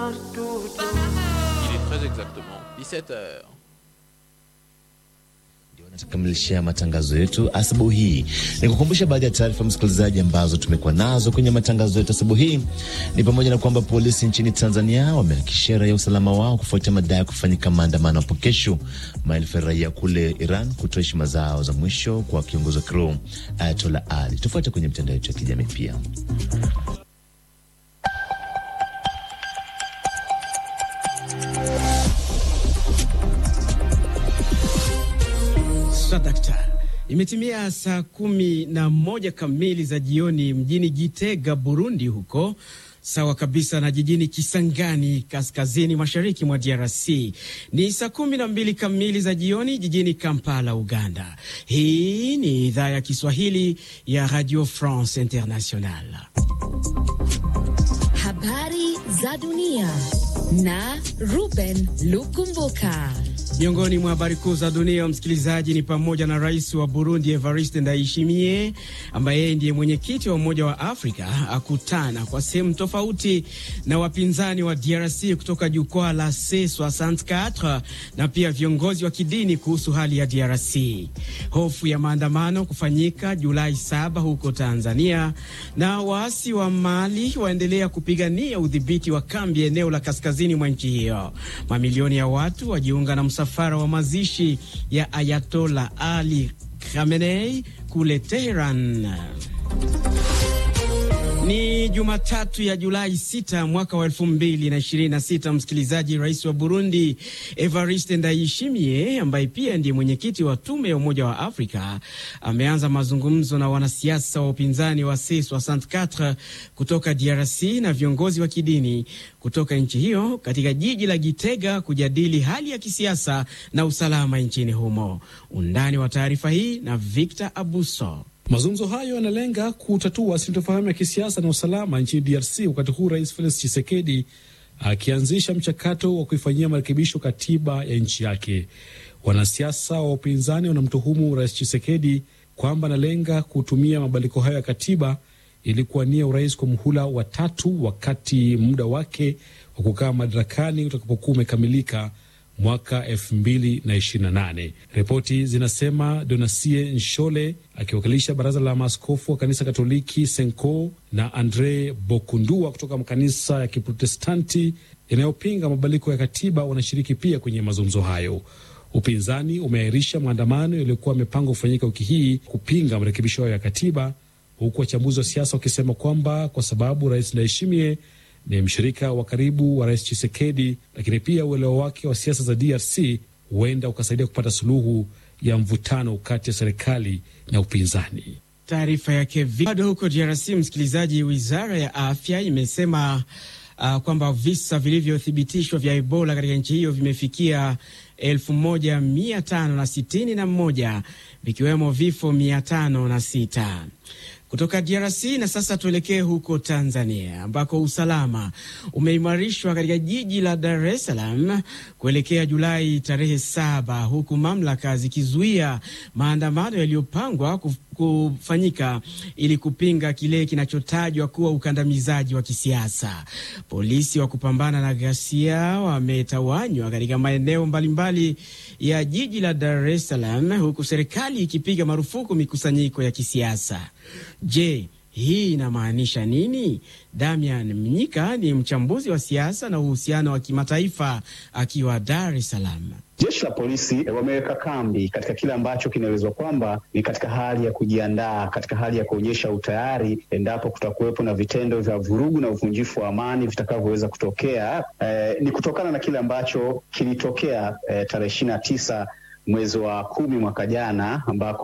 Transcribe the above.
Il est très exactement 17h. Tukamilishia matangazo yetu asubuhi hii. Ni kukumbusha baadhi ya taarifa msikilizaji, ambazo tumekuwa nazo kwenye matangazo yetu asubuhi hii ni pamoja na kwamba polisi nchini Tanzania wamehakikishia raia usalama wao kufuatia madai ya kufanyika maandamano hapo kesho. Maelfu ya raia kule Iran kutoa heshima zao za mwisho kwa kiongozi wa kiroho Ayatollah Ali. Tufuate kwenye mitandao yetu ya kijamii pia. Dakta, imetimia saa kumi na moja kamili za jioni mjini Gitega, Burundi, huko sawa kabisa na jijini Kisangani, kaskazini mashariki mwa DRC. Ni saa kumi na mbili kamili za jioni jijini Kampala, Uganda. Hii ni idhaa ya Kiswahili ya Radio France International. Habari za dunia na Ruben Lukumbuka. Miongoni mwa habari kuu za dunia, msikilizaji, ni pamoja na rais wa Burundi Evariste Ndayishimiye ambaye yeye ndiye mwenyekiti wa Umoja wa Afrika akutana kwa sehemu tofauti na wapinzani wa DRC kutoka jukwaa la C64 na pia viongozi wa kidini kuhusu hali ya DRC. Hofu ya maandamano kufanyika Julai saba huko Tanzania, na waasi wa Mali waendelea kupigania udhibiti wa kambi eneo la kaskazini mwa nchi hiyo. Mamilioni ya watu wajiunga na msafara wa mazishi ya Ayatola Ali Khamenei kule Teheran. Ni Jumatatu ya Julai 6 mwaka wa 2026. Msikilizaji, rais wa Burundi Evariste Ndayishimiye ambaye pia ndiye mwenyekiti wa tume ya Umoja wa Afrika ameanza mazungumzo na wanasiasa wa upinzani wa C64 kutoka DRC na viongozi wa kidini kutoka nchi hiyo katika jiji la Gitega kujadili hali ya kisiasa na usalama nchini humo. Undani wa taarifa hii na Victor Abuso. Mazungumzo hayo yanalenga kutatua sintofahamu ya kisiasa na usalama nchini DRC, wakati huu Rais Felix Tshisekedi akianzisha mchakato wa kuifanyia marekebisho katiba ya nchi yake. Wanasiasa wa upinzani wanamtuhumu Rais Tshisekedi kwamba analenga kutumia mabadiliko hayo ya katiba ili kuwania urais kwa muhula wa tatu, wakati muda wake wa kukaa madarakani utakapokuwa umekamilika mwaka 2028. Ripoti zinasema Donasie Nshole akiwakilisha baraza la maaskofu wa kanisa Katoliki Senko na Andre Bokundua kutoka makanisa ya Kiprotestanti yanayopinga mabadiliko ya katiba wanashiriki pia kwenye mazungumzo hayo. Upinzani umeahirisha maandamano yaliyokuwa yamepangwa kufanyika wiki hii kupinga marekebisho hayo ya katiba, huku wachambuzi wa siasa wakisema kwamba kwa sababu Rais Ndayishimiye ni mshirika wa karibu wa rais Chisekedi, lakini pia uelewa wake wa siasa za DRC huenda ukasaidia kupata suluhu ya mvutano kati ya serikali na upinzani. Taarifa yake bado huko DRC. Msikilizaji, wizara ya afya imesema uh, kwamba visa vilivyothibitishwa vya Ebola katika nchi hiyo vimefikia elfu moja mia tano na sitini na moja vikiwemo vifo mia tano na sita kutoka DRC na sasa tuelekee huko Tanzania ambako usalama umeimarishwa katika jiji la Dar es Salaam kuelekea Julai tarehe saba, huku mamlaka zikizuia maandamano yaliyopangwa kufanyika ili kupinga kile kinachotajwa kuwa ukandamizaji wa kisiasa. Polisi wa kupambana na ghasia wametawanywa katika maeneo mbalimbali ya jiji la Dar es Salaam, huku serikali ikipiga marufuku mikusanyiko ya kisiasa. Je, hii inamaanisha nini? Damian Mnyika ni mchambuzi wa siasa na uhusiano wa kimataifa akiwa Dar es Salaam. Jeshi la polisi wameweka kambi katika kile ambacho kinaelezwa kwamba ni katika hali ya kujiandaa, katika hali ya kuonyesha utayari endapo kutakuwepo na vitendo vya vurugu na uvunjifu wa amani vitakavyoweza kutokea. Eh, ni kutokana na kile ambacho kilitokea eh, tarehe ishirini na tisa mwezi wa kumi mwaka jana ambako